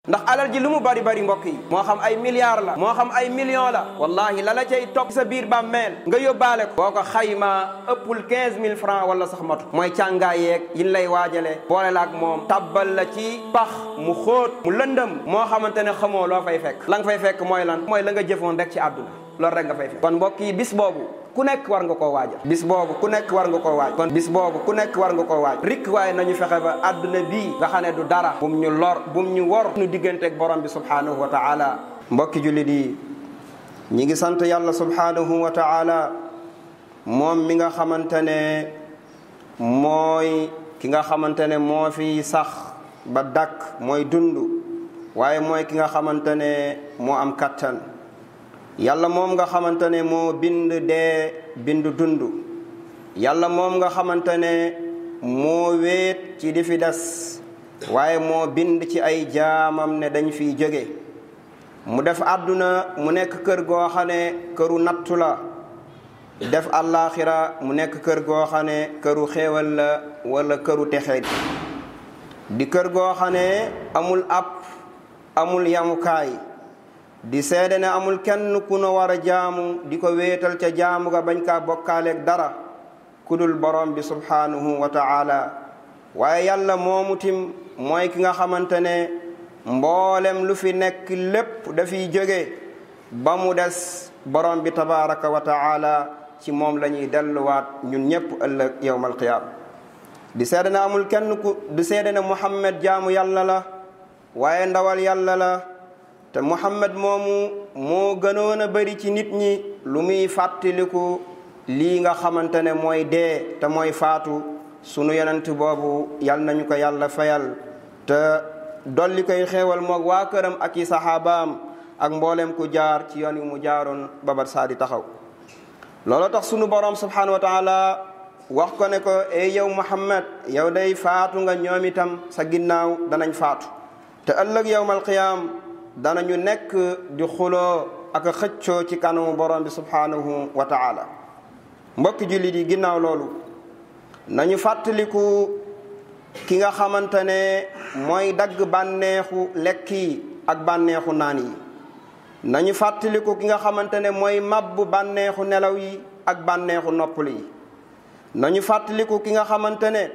ndax alal ji lu mu bari bari mbokk yi moo xam ay milliards la moo xam ay millions la wallahi la la cay topp sa biir bàmmeel nga yóbbaale ko boo ko xaymaa ëppul quinze mille francs wala sax matu mooy càngaay yeeg yin lay waajale boole la ak moom tabbal la ci pax mu xóot mu lëndëm moo xamante ne xamoo loo fay fekk la nga fay fekk mooy lan mooy la nga jëfoon rek ci àdduna loolu rek nga fay fekk kon mbokk yi bis boobu ku nekk war nga koo waajal bis boobu ku nekk war nga koo waaj kon bis boobu ku nekk war nga koo waaj rik waaye nañu fexe ba àdduna bii nga xam ne du dara bum ñu lor bum ñu wor ñu digganteeg borom bi subhanahu wa taala mbokki jullit yi ñi ngi sant yàlla subhanahu wa taala moom mi nga xamante ne mooy ki nga xamante ne moo fi sax ba dakk mooy dund waaye mooy ki nga xamante ne moo am kattan yàlla moom nga xamante ne moo bind dee bind dund yàlla moom nga xamante ne moo wéet ci di fi des waaye moo bind ci ay jaamam ne dañ fiy jóge mu def àdduna mu nekk kër goo xam ne këru nattu la def àllaaxira mu nekk kër goo xam ne këru xéewal la wala këru texeet di kër goo xam ne amul app amul yamukaay di seede ne amul kenn ku nu war a jaamu di ko wéetal ca jaamu ga bañ kaa bokkaaleeg dara kudul borom bi subhanahu wa taala waaye yàlla moomu tim mooy ki nga xamante ne mboolem lu fi nekk lépp dafiy jóge ba mu des borom bi tabaraka wa taala ci moom la ñuy delluwaat ñun ñépp ëllëg yowmal qiyaama di seede ne amul kenn ku di seede ne muhammad jaamu yàlla la waaye ndawal yàlla la te muhammad moomu moo gënoon a bari ci nit ñi lu muy fàttaliku lii nga xamante ne mooy dee te mooy faatu sunu yonent boobu yal nañu ko yàlla fayal te dolli koy xéewal moog waa këram ak i saxaabaam ak mboolem ku jaar ci yoon wi mu jaaroon babar saa di taxaw loolu tax sunu borom subhanahu wa taala wax ko ne ko ey yow muhammad yow day faatu nga ñoom itam sa ginnaaw danañ faatu te ëllëg yowmal qiyaam danañu nekk di xuloo ak xëccoo ci kanamu borom bi subhanahu wa taala mbokki jullit yi ginnaaw loolu nañu fàttaliku ki nga xamante ne mooy dagg bànneexu lekk yi ak bànneexu naan yi nañu fàttaliku ki nga xamante ne mooy mabbu bànneexu nelaw yi ak bànneexu noppal yi nañu fàttaliku ki nga xamante ne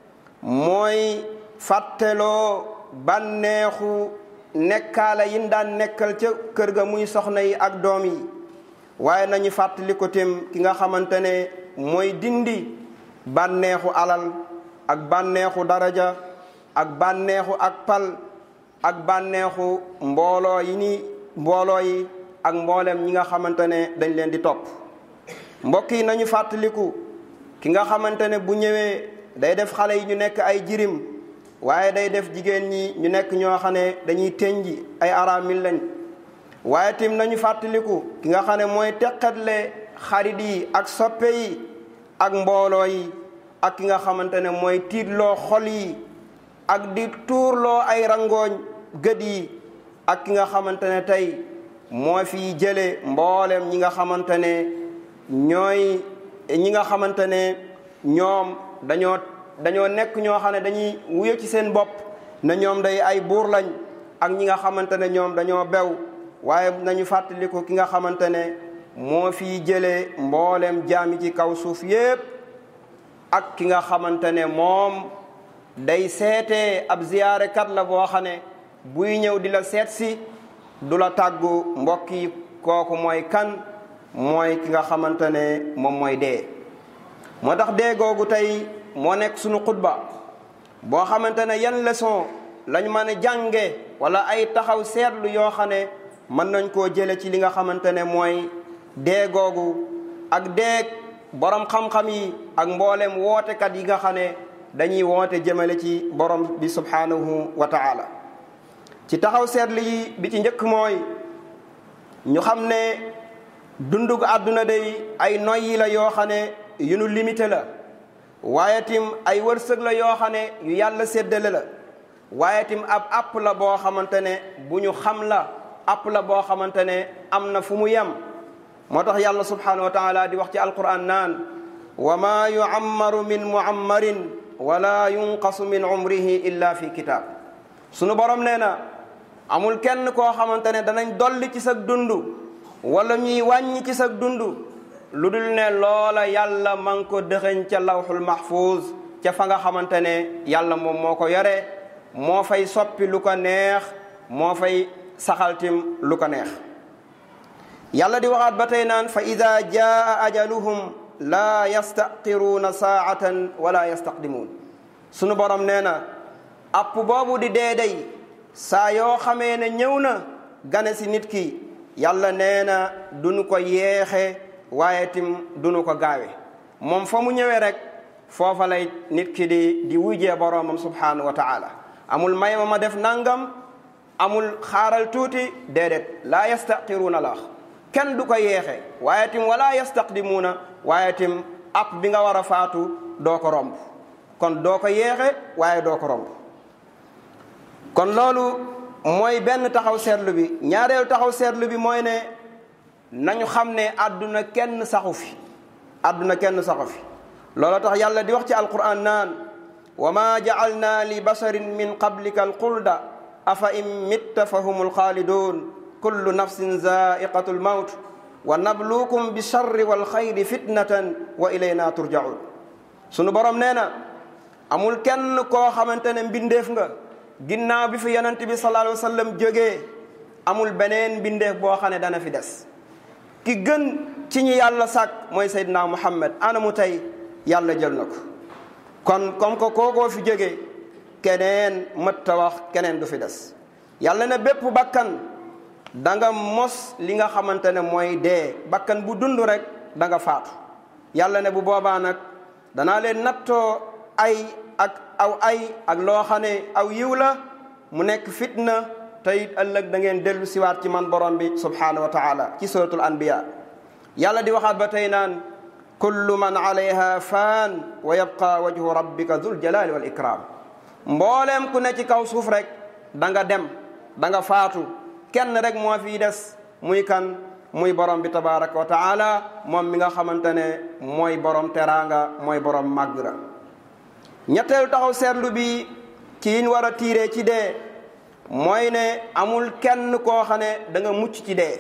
mooy fàtteloo bànneexu nekkaala yin daan nekkal ca kër ga muy soxna yi ak doom yi waaye nañu fàttali ko tem ki nga xamante ne mooy dindi bànneexu alal ak bànneexu daraja ak bànneexu ak pal ak bànneexu mbooloo yi ni mbooloo yi ak mboolem ñi nga xamante ne dañ leen di topp mbokk yi nañu fàttaliku ki nga xamante ne bu ñëwee day def xale yi ñu nekk ay jirim waaye day def jigéen ñi ñu nekk ñoo xam ne dañuy tënji ay aramil lañ waaye tim nañu fàttaliku ki nga xam ne mooy teqatle xarit yi ak soppe yi ak mbooloo yi ak ki nga xamante ne mooy tiitloo xol yi ak di tuurloo ay rangooñ gët yi ak ki nga xamante ne tey moo fi jële mboolem ñi nga xamante ne ñooy ñi nga xamante ne ñoom dañoo dañoo nekk ñoo xam ne dañuy wuyo ci seen bopp ne ñoom day ay buur lañ ak ñi nga xamante ne ñoom dañoo bew waaye nañu fàttaliku ki nga xamante ne moo fi jëlee mboolem jaami ci kaw suuf yépp ak ki nga xamante ne moom day seetee ab ziyaarekat la boo xam ne buy ñëw di la seet si du la tàggu mbokk yi kooku mooy kan mooy ki nga xamante ne moom mooy dee moo tax dee googu tey moo nekk sunu xutba boo xamante ne yan leçon lañ mën a jànge wala ay taxaw seetlu yoo xam ne mën nañ koo jële ci li nga xamante ne mooy dee googu ak dee borom xam-xam yi ak mboolem wootekat yi nga xam ne dañuy woote jëmale ci borom bi subhanahu wa taala ci taxaw seetlu yi bi ci njëkk mooy ñu xam ne dundug àdduna day ay noyyi la yoo xam ne yu nu limité la waaye tim ay wërsëg la yoo xam ne yu yàlla séddale la waaye tim ab app la boo xamante ne bu ñu xam la app la boo xamante ne am na fu mu yem moo tax yàlla subhanahu wa taala di wax ci alquran naan wa ma yuammaru min muammarin wala yunqasu min umrihi illa fi kitab sunu borom nee na amul kenn koo xamante ne danañ dolli ci sa dund wala ñuy wàññi ci sa dund lu dul ne loola yàlla ma ngi ko dëxëñ ca lawxul mahfuz ca fa nga xamante ne yàlla moom moo ko yore moo fay soppi lu ko neex moo fay saxaltim lu ko neex yàlla di waxaat ba tey naan fa ida jaa ajaluhum laa yastaqiruuna saatan wala yastaqdimuun sunu borom nee na app boobu di dee day saa yoo xamee ne ñëw na gane si nit ki yàlla nee na duñu ko yeexe waaye tim duñu ko gaawe moom fa mu ñëwee rek foofa lay nit ki di di wujjee boroomam subhanahu wa taala amul may ma ma def nangam amul xaaral tuuti déedéet laa yastaqiruuna la kenn du ko yeexe waaye tim wala yastaqdimuuna waaye tim app bi nga war a faatu doo ko romb kon doo ko yeexe waaye doo ko romb kon loolu mooy benn taxaw seetlu bi ñaareelu taxaw seetlu bi mooy ne nañu xam ne àdduna kenn saxu fi àdduna kenn saxu fi loolu tax yàlla di wax ci alquran naan wa ma jacalna li basarin min qablika alxulda afa in mitta fa humul xaalidun kullu nafsin zaiqatu lmawt wa nabluukum bi charri walxayri fitnatan wa ilayna turjaun sunu borom nee na amul kenn koo xamante ne mbindeef nga ginnaaw bi fi yonent bi sallallahu alayhi wa sallam jógee amul beneen mbindeef boo xam ne dana fi des ki gën ci ñi yàlla sàkk mooy Seydina Muhammad ana mu tey yàlla jël na ko kon comme que kookoo fi jógee keneen mëtta wax keneen du fi des yàlla ne bépp bakkan da nga mos li nga xamante ne mooy dee bakkan bu dund rek da nga faatu yàlla ne bu boobaa nag danaa leen nattoo ay ak aw ay ak loo xam ne aw yiw la mu nekk fitna te it ëllëg da ngeen dellu siwaat ci man borom bi subhanahu wa taala ci suratul anbiya yàlla di waxaat ba tey naan kullu man alayha faan wa yabqa wajhu rabbika dul jalali wal ikram mbooleem ku ne ci kaw suuf rek da nga dem da nga faatu kenn rek moo fii des muy kan muy borom bi tabaraka wa taala moom mi nga xamante ne mooy borom teraanga mooy borom màggra ñetteelu taxaw seetlu bi ci yiñ war a tiiree ci dee mooy ne amul kenn koo xam ne da nga mucc ci dee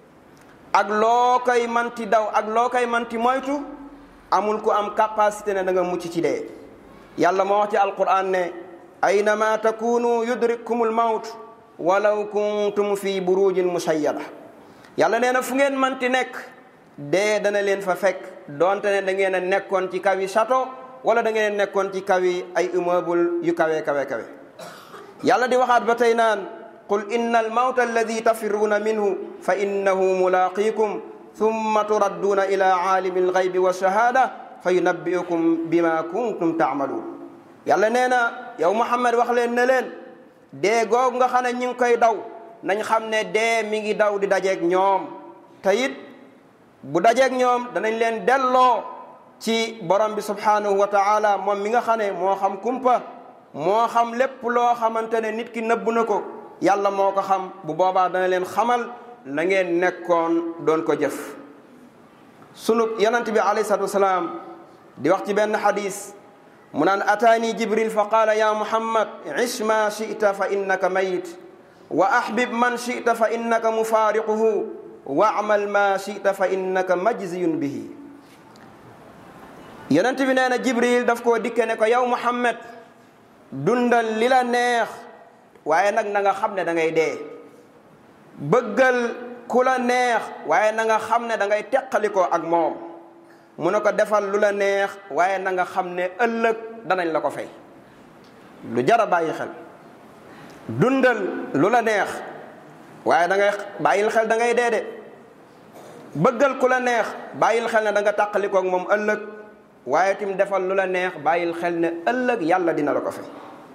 ak loo koy manti daw ak loo koy manti moytu amul ku am capacité ne da nga mucc ci dee yàlla moo wax ci alquran ne aynama takunu yudrikkum almawt walaw kuntum fi burujin musayyada yàlla nee na fu ngeen manti nekk dee dana leen fa fekk donte ne da ngeen a nekkoon ci kawi château wala da ngeen nekkoon ci kawi ay immeuble yu kawe kawe kawe yàlla di waxaat ba tey naan qul inna almawta alladi tafirruuna minhu fa innahu mulaqikum thumma turadduuna ila aalimi alghaybi walshahada fa yunabbiukum bima kuntum taamaluun yàlla nee na yow Muhammad wax leen ne leen dee googu nga xam ne ñi ngi koy daw nañ xam ne dee mi ngi daw di dajeeg ñoom te it bu dajeeg ñoom danañ leen delloo ci borom bi subhanahu wa taala moom mi nga xam ne moo xam kumpa moo xam lépp loo xamante ne nit ki nëbb na ko yàlla moo ko xam bu boobaa dana leen xamal la ngeen nekkoon doon ko jëf sunu yonent bi alayhi salatu wasalaam di wax ci benn xadis mu naan ataani jibril fa qaala ya muhammad ish ma chita fa innaka mayit wa ahbib man chita fa innaka mufaariquhu wa amal ma chita fa innaka majziyun bihi yonent bi nee na jibril daf koo dikke ne ko yow muhammad dundal li la neex waaye nag na nga xam ne da ngay dee bëggal ku la neex waaye na nga xam ne da ngay teqalikoo ak moom mu ne ko defal lu la neex waaye na nga xam ne ëllëg danañ la ko fay lu jar a bàyyi xel dundal lu la neex waaye da ngay bàyyil xel da ngay dee de bëggal ku la neex bàyyil xel ne da nga tàqalikoo ak moom ëllëg waaye tim defal lu la neex bàyyil xel ne ëllëg yàlla dina la ko fay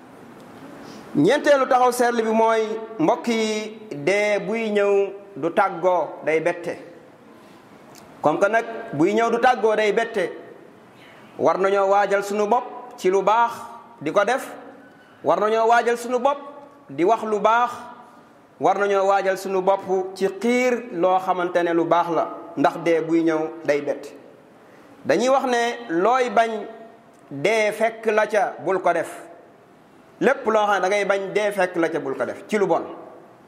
ñeenteelu taxaw seetlu bi mooy mbokk yi dee buy ñëw du tàggoo day bette comme que nag buy ñëw du tàggoo day bette war nañoo waajal suñu bopp ci lu baax di ko def war nañoo waajal suñu bopp di wax lu baax war nañoo waajal suñu bopp ci xiir loo xamante ne lu baax la ndax dee buy ñëw day bette dañuy wax ne looy bañ dee fekk la ca bul ko def lépp loo xam ne da ngay bañ dee fekk la ca bul ko def ci lu bon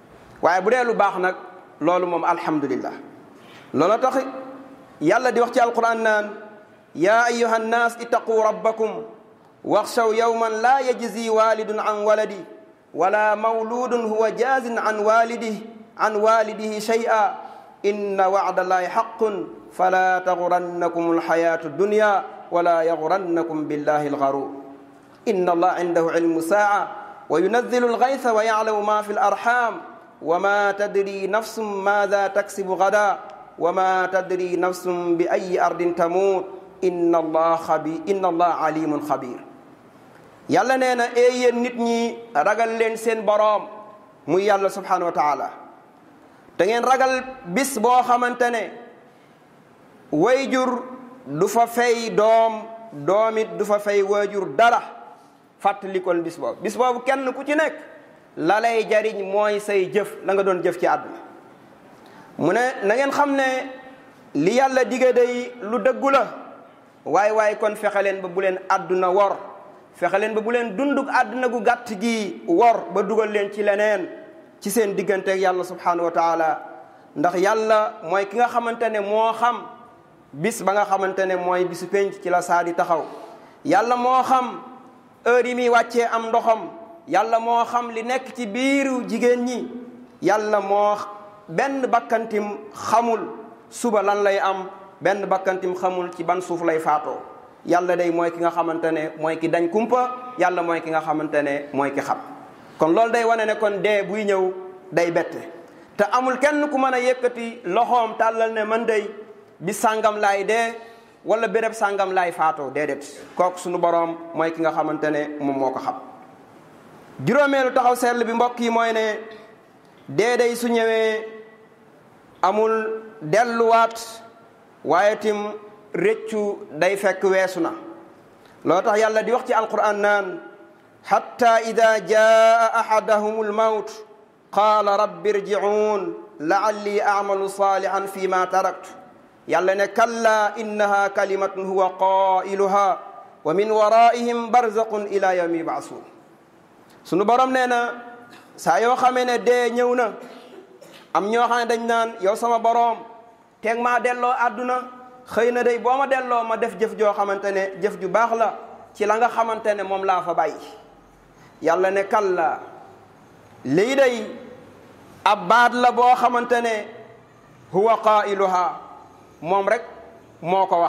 waaye bu dee lu baax nag loolu moom alhamdulillah loolu tax yàlla di wax ci alquran naan yaa ayuha nnaas ittaquu rabbakum waxshaw yawman laa yajzi walidun an waladi wala mawludun huwa jazin an walidih an walidihi shay'a inna wa'da allahi haqqun fala tagurannakum alhayatu dunya wala yagurannakum billahi algharur inna allaha indahu ilmu sa'a wa yunazzilu alghaytha wa ya'lamu ma fi alarham wa ma tadri nafsum madha taksibu ghadan wa ma tadri nafsum bi ayyi ardin tamut inna allah xabi inna allah alimun xabir yàlla nee na ee yéen nit ñi ragal leen seen boroom muy yàlla subhanahu wa taala te ngeen ragal bis boo xamante ne wayjur du fa fay doom doomit du fa fay waajur dara fàttalikol bis boobu bis boobu kenn ku ci nekk la lay jariñ mooy say jëf la nga doon jëf ci àdduna mu ne na ngeen xam ne li yàlla dige day lu dëggu la waaye waaye kon fexe leen ba bu leen àdduna wor fexe leen ba bu leen dunduk àdduna gu gàtt gi wor ba dugal leen ci leneen ci seen digganteeg yàlla subhanahu wa taala ndax yàlla mooy ki nga xamante ne moo xam bis ba nga xamante ne mooy bisu penc ci la saa di taxaw yàlla moo xam heure yi muy wàccee am ndoxam yàlla moo xam li nekk ci biiru jigéen ñi yàlla moo benn bakkantim xamul suba lan lay am benn bakkantim xamul ci ban suuf lay faatoo yàlla day mooy ki nga xamante ne mooy ki dañ kumpa yàlla mooy ki nga xamante ne mooy ki xam kon loolu day wane ne kon dee buy ñëw day bette te amul kenn ku mën a yëkkati loxoom tàllal ne man day bi sàngam laay dee wala béréb sàngam laay faatoo déedéet kooku suñu boroom mooy ki nga xamante ne moom moo ko xam juróomeelu taxaw seetlu bi mbokk yi mooy ne dee day su ñëwee amul delluwaat waaye tim réccu day fekk weesu na loo tax yàlla di wax ci alquran naan xatta ida jaa ahadahum almawt qaala rabbi irjicuun laalli acmalu salihan fi ma taraktu yàlla ne kalla innaha kalimatun huwa qailuha wa min waraihim barzaqun ila yawmi yubcasuun sunu borom nee na saa yoo xamee ne dee ñëw na am ñoo xam ne dañ naan yow sama boroom teeg maa delloo àdduna xëy na day boo ma delloo ma def jëf joo xamante ne jëf ju baax la ci la nga xamante ne moom laa fa bàyyi yàlla ne kalla lii day ab baat la boo xamante ne huwa qailuha moom rek moo ko wax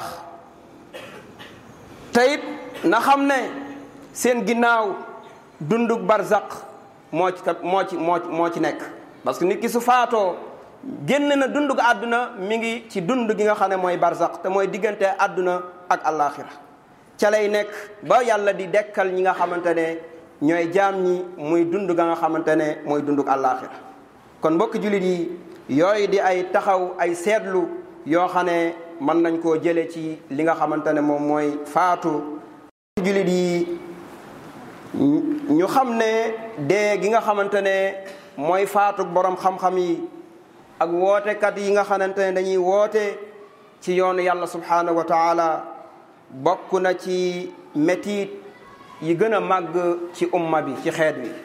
teyit na xam ne seen ginnaaw dundug barzaq moo ci moo ci moo moo ci nekk parce que nit ki su faatoo génn na dundug àdduna mi ngi ci dund gi nga xam ne mooy barzaq te mooy diggante àdduna ak àllaaxira ca lay nekk ba yàlla di dekkal ñi nga xamante ne ñooy jaam ñi muy dund ga nga xamante ne mooy dundug àllaaxira kon mbokk jullit yi yooyu di ay taxaw ay seetlu yoo xam ne mën nañ koo jële ci li nga xamante ne moom mooy faatu jullit yi ñu xam ne dee gi nga xamante ne mooy faatu borom xam-xam yi ak wootekat yi nga xamante ne dañuy woote ci yoonu yàlla subhanahu wa taala bokk na ci métit yi gën a màgg ci umma bi ci xeet wi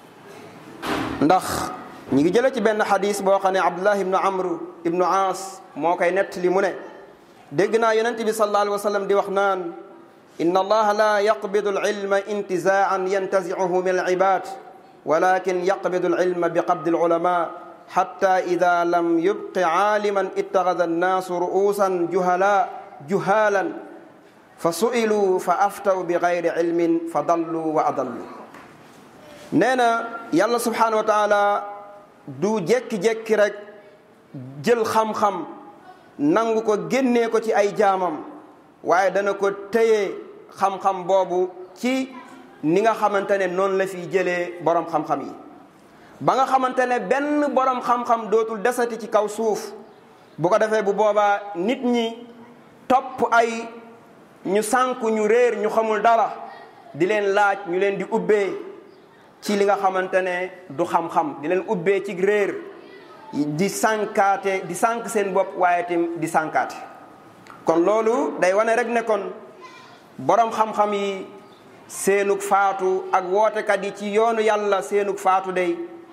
ndax ñi ngi jële ci benn xadis boo xam ne abdullah ibnu amr ibnu aas moo koy nettali mu ne dégg naa yonente bi sallallahu alayhi wa sallam di wax naan inna allaha la yaqbidu alilma intizaan yantazicuhu min alibad walakin yaqbidu alilma biqabdi alulama xatta ida lam yubqi caaliman ittaxada annaasu ru'uusan juhala juhaalan fa su'ilu fa aftaw bi gayri cilmin fa dallu wa adallu nee na yàlla subhanahu wa taala du jékki-jékki rek jël xam-xam nangu ko génnee ko ci ay jaamam waaye dana ko téye xam-xam boobu ci ni nga xamante ne noonu la fiy jëlee borom xam-xam yi ba nga xamante ne benn borom xam-xam dootul desati ci kaw suuf bu ko defee bu boobaa nit ñi topp ay ñu sànku ñu réer ñu xamul dara di leen laaj ñu leen di ubbee ci li nga xamante ne du xam-xam di leen ubbee ci réer di sànkaate di sànk seen bopp waaye tim di sànkaate kon loolu day wane rek ne kon borom xam-xam yi seenug faatu ak wootekat yi ci yoonu yàlla seenug faatu day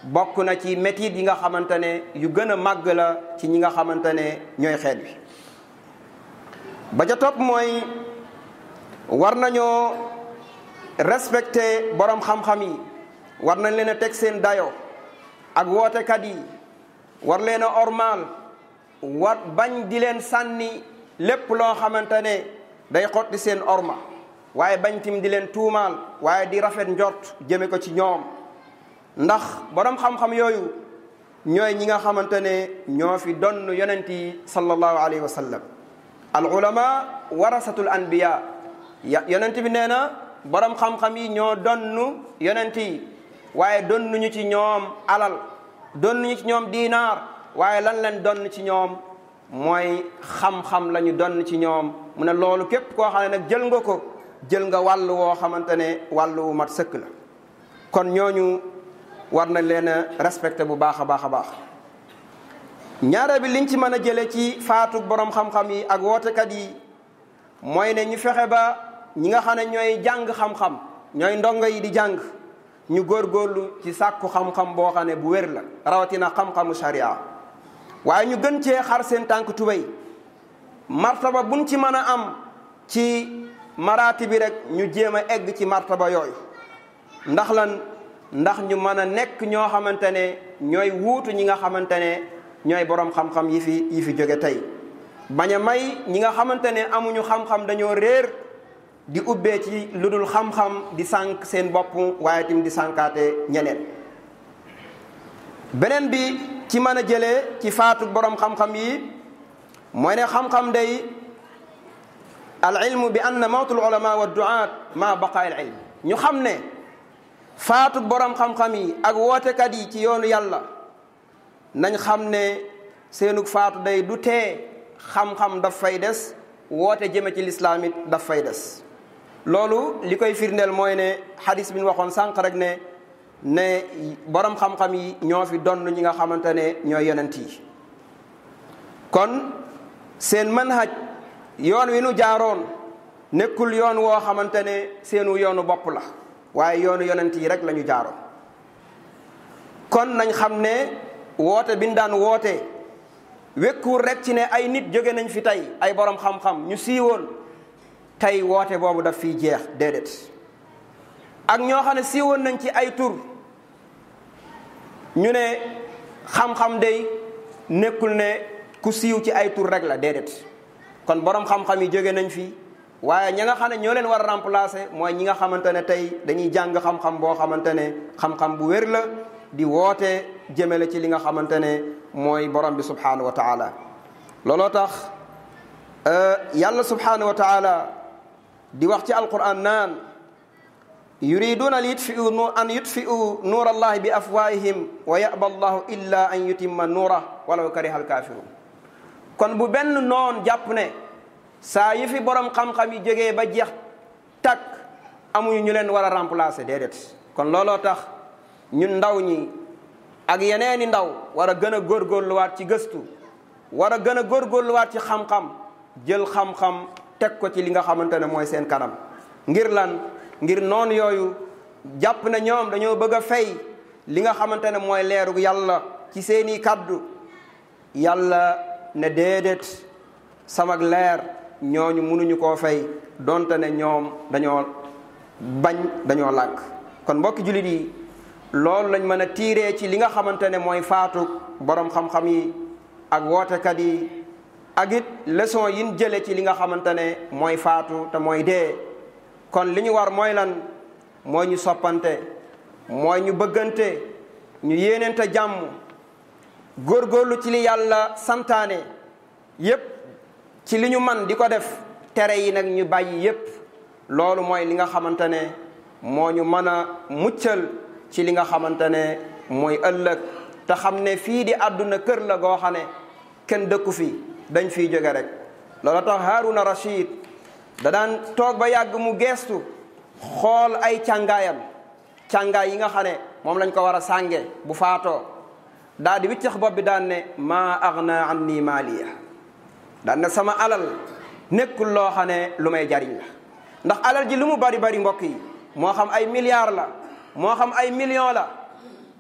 bokk na ci métit yi nga xamante ne yu gën a màgg la ci ñi nga xamante ne ñooy xeet bi ba ca topp mooy war nañoo respecté borom xam-xam yi war nañ leen a teg seen dayo ak wootekat yi war leen a ormaal war bañ di leen sànni lépp loo xamante ne day xotti seen orma waaye bañ tim di leen tuumaal waaye di rafet njort jëme ko ci ñoom ndax borom xam-xam yooyu ñooy ñi nga xamante ne ñoo fi donn yonent yi sallallahu alayhi wa sallam al ulama warasatul anbiya yonent bi nee na borom xam-xam yi ñoo donn yonent yi waaye donnuñu ci ñoom alal donnuñu ci ñoom diinaar waaye lan leen donn ci ñoom mooy xam-xam la ñu donn ci ñoom mu ne loolu képp koo xam ne nag jël nga ko jël nga wàll woo xamante ne wàll wu mat sëkk la kon ñooñu war nañ leen a respecté bu baax a baax a baax ñaare bi liñ ci mën a jële ci faatu borom xam-xam yi ak wootekat yi mooy ne ñu fexe ba ñi nga xam ne ñooy jàng xam-xam ñooy ndongo yi di jàng ñu góorgóorlu ci sàkku xam-xam boo xam ne bu wér la rawatina xam-xamu sharia waaye ñu gën cee xar seen tànk tubéy martaba buñ ci mën a am ci maraati bi rek ñu jéem a egg ci martaba yooyu ndax lan ndax ñu mën a nekk ñoo xamante ne ñooy wuutu ñi nga xamante ne ñooy borom xam-xam yi fi yi fi jóge tey bañ a may ñi nga xamante ne amuñu xam-xam dañoo réer di ubbee ci lu dul xam-xam di sànq seen bopp waaye tim di sànkaate ñeneen beneen bi ci mën a jëlee ci faatu borom xam-xam yi mooy ne xam-xam day al ilmu bi anna mawtul ulama wa duaat ma baqa al ilm ñu xam ne faatu borom xam-xam yi ak wootekat yi ci yoonu yàlla nañ xam ne seenug faatu day du tee xam-xam daf fay des woote jëme ci lislaam it daf fay des loolu li koy firndeel mooy ne xadis bi ñu waxoon sànq rek ne ne borom xam-xam yi ñoo fi donn ñi nga xamante ne ñooy yonent yi kon seen manhaj yoon wi nu jaaroon nekkul yoon woo xamante ne seenu yoonu bopp la waaye yoonu yonent yi rek la ñu jaaroon kon nañ xam ne woote bi ñu daan woote wekkuwul rek ci ne ay nit jóge nañ fi tey ay borom xam-xam ñu siiwoon tey woote boobu daf fiy jeex déedéet ak ñoo xam ne siiwoon nañ ci ay tur ñu ne xam-xam day nekkul ne ku siiw ci ay tur rek la déedéet kon borom xam-xam yi jóge nañ fi waaye ña nga xam ne ñoo leen war a remplacer mooy ñi nga xamante ne tey dañuy jàng xam-xam boo xamante ne xam-xam bu wér la di woote jëmale ci li nga xamante ne mooy borom bi subhanahu wa taala looloo tax yàlla subhanahu wa taala di wax ci alquran naan yuriduna li yutfiu an yutfiu nuur allahi bi afwahihim wa yaba allahu illa an yutimma nuura walaw kariha alkafirun kon bu benn noon jàpp ne saa yi fi borom xam-xam yi jógee ba jeex takk amuñu ñu leen war a remplacer déedéet kon looloo tax ñun ndaw ñi ak yeneeni ndaw war a gën a góorgóorluwaat ci gëstu war a gën a góorgóorluwaat ci xam-xam jël xam-xam teg ko ci li nga xamante ne mooy seen kanam ngir lan ngir noonu yooyu jàpp ne ñoom dañoo bëgg a fay li nga xamante ne mooy leeru yàlla ci seeni kaddu yàlla ne déedéet samag leer ñooñu mënuñu koo fay donte ne ñoom dañoo bañ dañoo lànk kon mbokki jullit yi loolu lañ mën a tiiree ci li nga xamante ne mooy faatu borom xam-xam yi ak wootekat yi ak it leçon yin jële ci li nga xamante ne mooy faatu te mooy dee kon li ñu war mooy lan mooy ñu soppante mooy ñu bëggante ñu yéeneente jàmm góorgóorlu ci li yàlla santaane yépp ci li ñu man di ko def tere yi nag ñu bàyyi yépp loolu mooy li nga xamante ne moo ñu mën a muccal ci li nga xamante ne mooy ëllëg te xam ne fii di àdduna kër la goo xam ne kenn dëkku fi dañ fiy jóge rek loolu tax Haruna Rashid da daan toog ba yàgg mu geestu xool ay càngaayam càngaay yi nga xam ne moom lañ ko war a sànge bu faatoo daal di wiccax bopp bi daan ne maa agna anni maaliya daan ne sama alal nekkul loo xam ne lu may jariñ la ndax alal ji lu mu bari bari mbokk yi moo xam ay milliards la moo xam ay millions la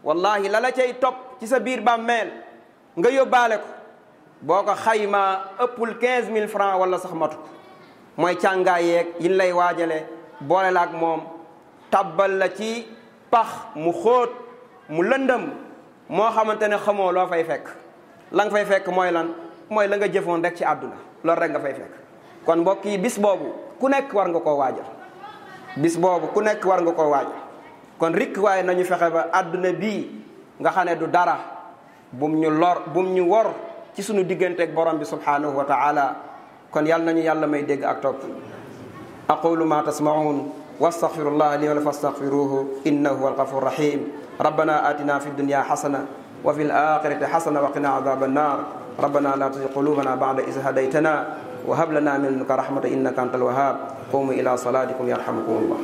wallahi la la cay topp ci sa biir bàmmeel nga yóbbaale ko boo ko xaymaa ëppul quinze mille francs wala sax matu mooy càngaay yeeg yin lay waajale boole la ak moom tabbal la ci pax mu xóot mu lëndëm moo xamante ne xamoo loo fay fekk la nga fay fekk mooy lan mooy la nga jëfoon rek ci àdduna loolu rek nga fay fekk kon mbokk yi bis boobu ku nekk war nga koo waajal bis boobu ku nekk war nga koo waajal kon rikk waaye nañu fexe ba àdduna bii nga xam ne du dara bum ñu lor bum ñu wor ci sunu digganteeg borom bi subhanahu wa taala kon yàlla nañu yàlla may dégg ak topp aqulu ma tasmaun wastaghfirullah li wa lakum fastaghfiruhu innahu huwal ghafurur rahim rabbana atina fid dunya hasana wa fil akhirati hasana wa qina adhaban nar ربنا لا تزغ قلوبنا بعد إذ هديتنا وهب لنا من لدنك رحمة إنك أنت الوهاب قوموا إلى صلاتكم يرحمكم الله